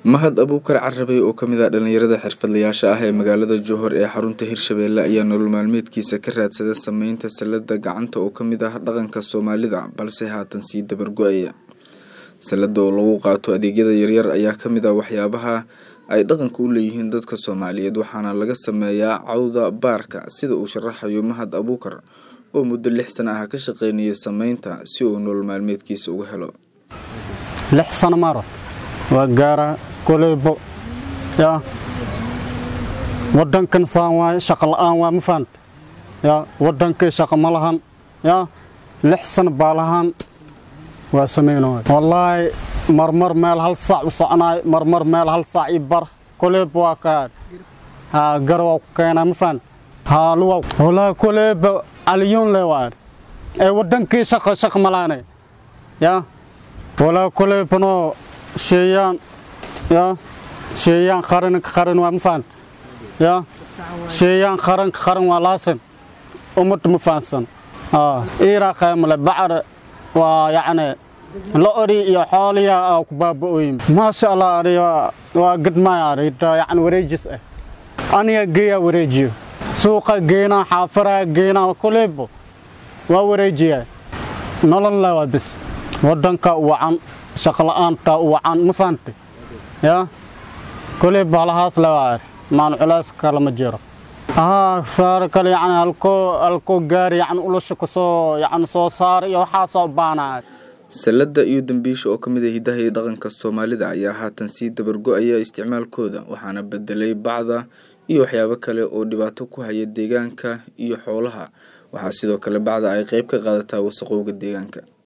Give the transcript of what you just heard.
mahad abuukar carabey oo kamid ah dhalinyarada xirfadlayaasha ah ee magaalada johor ee xarunta hirshabeelle ayaa nolol maalmeedkiisa ka raadsada sameynta salada gacanta oo kamid ah dhaqanka soomaalida balse haatan sii dabargo-aya salada oo lagu qaato adeegyada yaryar ayaa kamid ah waxyaabaha ay dhaqanka u leeyihiin dadka soomaaliyeed waxaana laga sameeyaa cawda baarka sida uu sharaxayo mahad abuukar oo muddo lix sano ah ka shaqeynayay sameynta si uu nolol maalmeedkiisa uga helo lix sano maro waa gaara koleybo yaa wadankan saan waaye shaqo la-aan waa ma fahanta yaa wadankii shaqo ma lahan yaa lix sano baa lahaan waa sameynay wallaahi marmar meel hal saac u soconaay marmar meel hal saac i bar koleybo waa ka haa gar waa ku keenaa ma fahanta haa luwa wallaahi koleybo aliyuun le waa ee wadankii shaqo shaqo ma lahanay yaa walaa koleybono sheeyaan yaa sheeyaan qaranka qaran waa ma fahan yaa sheeyaan qaranka qaran waa laasan ummadda ma fahansan iiraa qaymale bacre waa yacni lo-ori iyo xooliya aa ku baaba-ooyin maasha allah ari waa gadmaya ari yacni wareejis ah aniga geeyaa wareejiyo suuqa geenaa xaafaraa geenaa koleybo waa wareejiyaa nolol le waa bis wadanka wacan shaqla-aanta wacan ma fahanta yaa koley bahalahaas lewaar maan culays kale ma jiro haa faaro kale yani halkoo halkoo gaari yani ulasha kasoo yani soo saar iyo waxaasoo baanaa salada iyo dambiisha oo kamid ah hidaha iyo dhaqanka soomaalida ayaa haatan sii dabargo-aya isticmaalkooda waxaana bedelay bacda iyo waxyaabo kale oo dhibaato ku haya deegaanka iyo xoolaha waxaa sidoo kale bacda ay qeyb ka qaadataa wasaqowga deegaanka